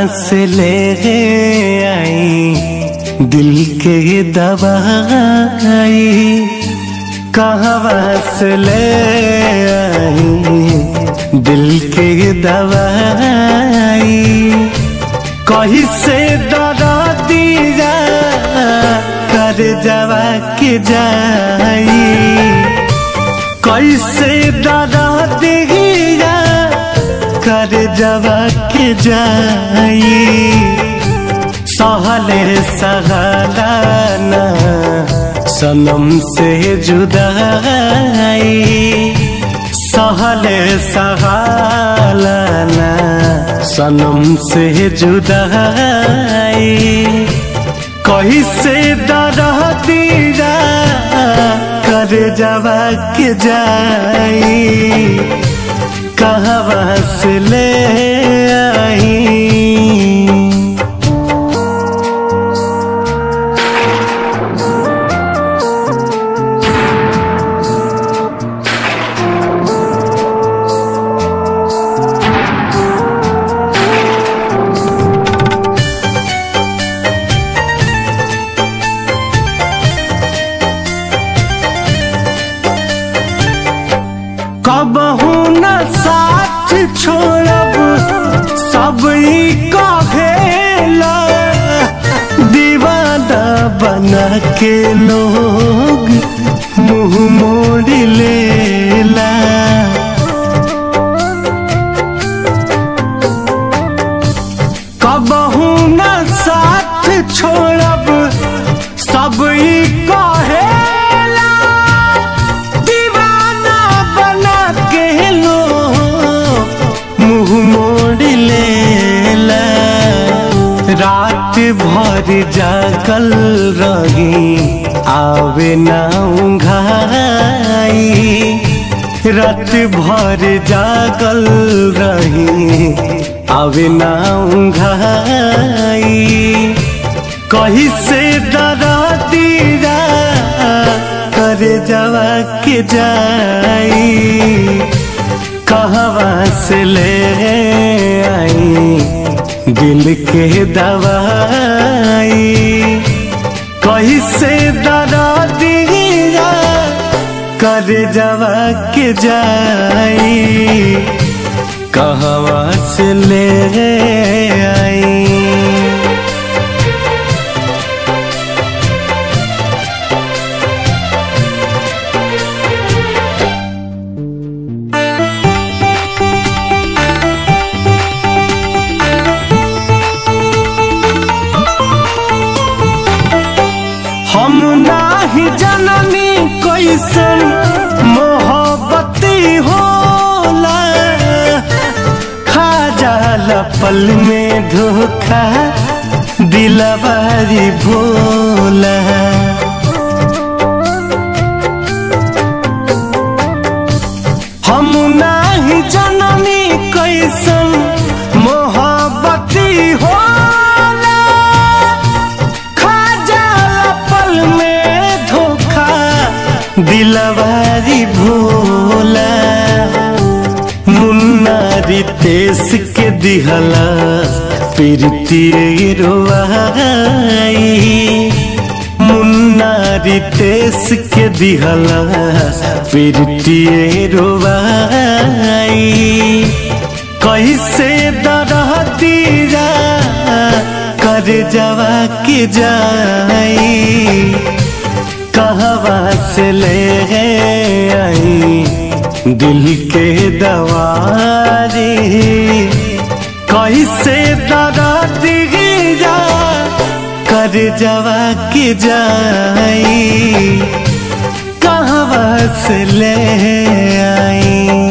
से ले आई दिल के दवाई कहवा से ले आई दिल के दवाई कहीं से दरा दिया कर जवा के जाई कैसे दरा दिया कर जवा के जाई सहले सहलाना सनम से जुदाई सहले सहलाना सनम से जुदाई कहीं से दरा दिया कर जवा के जाई कहवा से ले आई कबहू न साथ छोड़ब सब ई कहेला दीवाना बना के लोग मुंह मोड़ लेला कबहू न साथ छोड़ब सब ई कहेला दीवाना बना के लो मुंह मोड़ लेला रात भर जागल रही आवे ना उंघाई रात भर जागल रही आवे ना उंघाई कहीं से डरा दीरा कर जवा के जाई कहवा से ले आई दिल के दवाई कहीं से डरा दीरा कर जवा के जाई कहवा से ले आई हम नाही जननी कैसन मोहब्बती होला खा जाला पल में धोखा दिलवारी भोला हम नाही जननी कैसन मोहब्बती होला खा जाला पल में धोखा दिलवारी भोला मुन्ना रितेश के दिहला प्रीति रोवाई मुन्ना रितेश के दिहला प्रीति रोवाई कैसे दरह दीरा कर जवा के जाई कहवा से ले आई दिल के दवारी कैसे दरा दीरा कर जवा के जाई कहवा से ले आई